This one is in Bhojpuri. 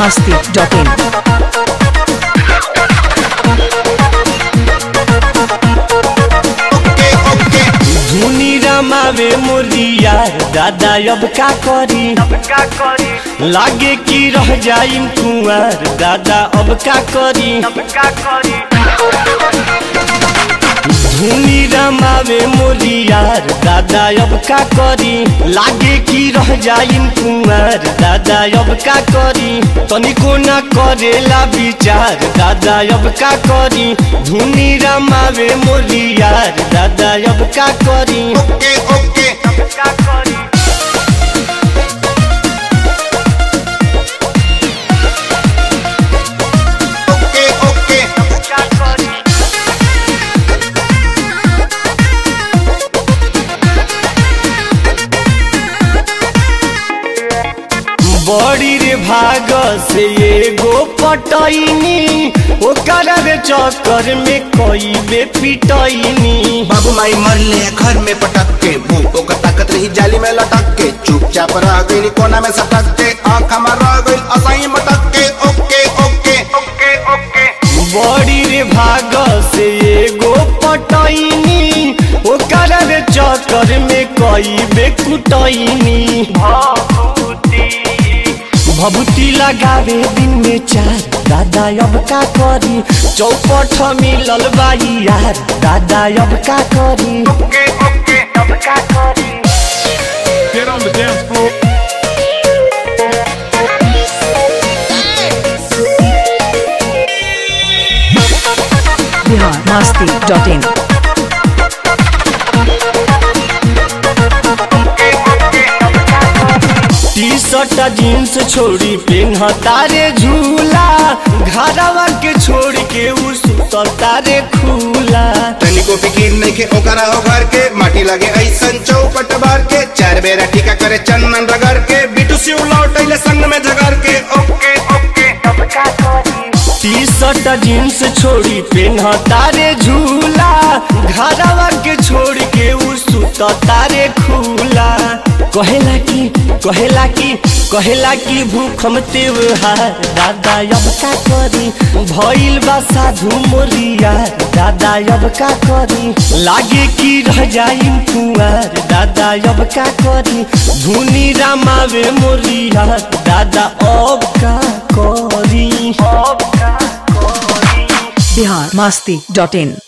masti.in. ओके ओके धुनी रमावे मोरिया दादा अब का करी लागे कि रह जाइम कुंवर दादा अब का करी धुनी रमावे मोरिया दादा अब का करी लागे कि रह जाइम कुंवर दादा अब का करी तनिको न करेला विचार दादा अब का करी धुनी रमावे मोरिया दादा अब का करी ओके ओके ओके ओके बड़ी रे भाग से एगो पटैनी ओकर रे चक्कर में कई बे पिटैनी बाबू माई मरले घर में पटक के भूखों का ताकत रही जाली में लटक के चुपचाप रह गई कोना में सटक के आँख हमार रह गई असाई मटक के ओके ओके ओके ओके बड़ी रे भाग से एगो पटैनी ओकर रे चक्कर में कई बे कुटैनी भभूति लगावे दिन में चार दादा अब का करी चौपट मिलल बाई यार दादा अब का करी ओके ओके अब का करी Get on the dance floor. Bihar masti.in. T shirt jeans छोड़ी पेन्ह तारे झूला घरवा के छोड़ के उ सुतल तारे खुला तनिको फिकीर नहीं के ओकरा हो घर के माटी लगे ऐसन चौपट बार के चार बेरा टीका करे चंदन रगड़ के बिटू सिउ लौटैले संग में झगड़ के okay okay T shirt jeans छोड़ी पेन्ह तारे झूला घरवा के छोड़ के उ सुत तारे खुला कहेला की कहेला की कहेला की भूखम त्योहार दादा अब का करी भइल बा साधु मोरिया दादा अब का करी लागे कि रह जाइम कुंवर दादा अब का करी धुनी रामावे मोरिया दादा अब का करी अब का करी Bihar masti.in.